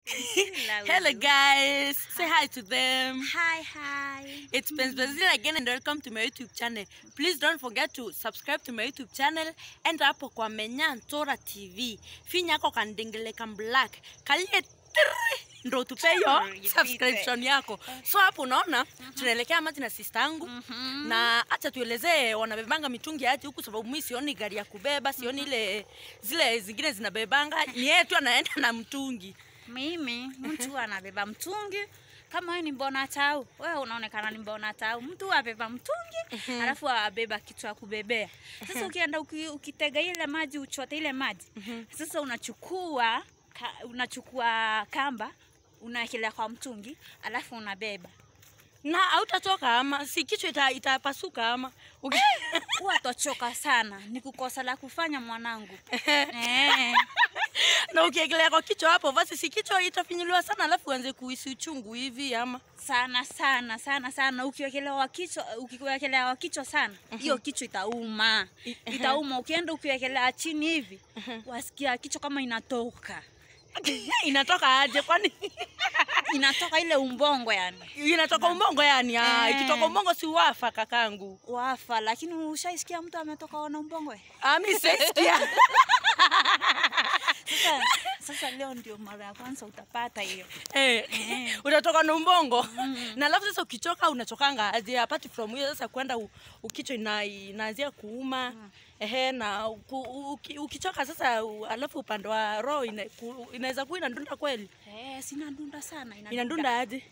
Hello guys, say hi to them. Hi, hi. It's Penzbazil again and welcome to my YouTube channel. Please don't forget to subscribe to my YouTube channel. Enda hapo kwa Menya Ntora TV. Finya ako kandengele kam black. Kalie tiri ndo tupe hiyo Tiri, subscription yako. So hapo unaona tunaelekea maji na sister yangu na acha tuelezee wanabebanga mitungi aje huku, sababu mimi sioni gari ya kubeba, sioni ile zile zingine zinabebanga. Ni yeye tu anaenda na mtungi. Mimi mtu anabeba mtungi kama wewe ni mbona tau, wewe unaonekana ni mbona tau. Mtu abeba mtungi alafu abeba kitu ya kubebea. Sasa ukienda uki, ukitega ile maji uchote ile maji sasa unachukua ka, unachukua kamba unaekelea kwa mtungi alafu unabeba. na hautatoka ama si kichwa ita, itapasuka ama Uki- Huwa tochoka sana, ni kukosa la kufanya mwanangu. eh. na ukiegelea kwa kichwa hapo basi si kichwa itafinyiliwa sana alafu uanze kuhisi uchungu hivi ama sana sana sana sana ukiwekelewa kichwa ukiwekelewa kichwa sana hiyo kichwa itauma I- itauma ukienda ukiwekelea chini hivi wasikia kichwa kama inatoka inatoka aje kwani inatoka ile umbongo yani inatoka umongo yani ah, Eh. ikitoka umongo si wafa kakangu wafa lakini ushaisikia mtu ametoka na umbongo Ah, mi sisikia sasa, sasa leo ndio mara ya kwanza utapata hiyo eh, utatoka na umbongo na alafu sasa ukichoka unachokanga aje apart from hiyo sasa kwenda u- ukichwa ina, inaanzia kuuma ehe na uku, uki, ukichoka sasa u, alafu upande wa roho ina, ku- inaweza kuwa inadunda kweli eh, sina ndunda sana inadunda. inadunda aje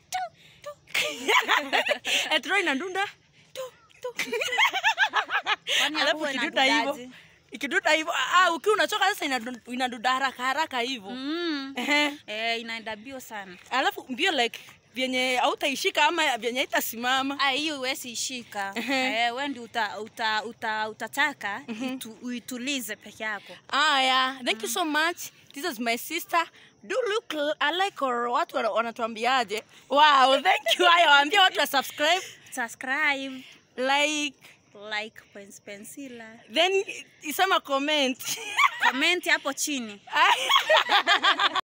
etro inadunda tu, tu. Kwani alafu huwa ikidunda hivyo inadundaje? ikidunda hivyo ah, ukiwa unachoka sasa inadun- inadunda haraka haraka hivyo mm. Ehe. eh, inaenda bio sana alafu mbio like vyenye hautaishika ama vyenye haitasimama Ah, hiyo huwezi ishika. Ehe. Eh, wewe ndio uta, uta, uta, utataka itu, uitulize peke yako. Ah, yeah. Thank you so much. This is my sister. Do look l- alike or watu wana- wanatuambiaje? Wow, thank you. Haya, waambie watu wa subscribe, Subscribe, like, like Pens Pensila. then isema comment. Comment hapo chini.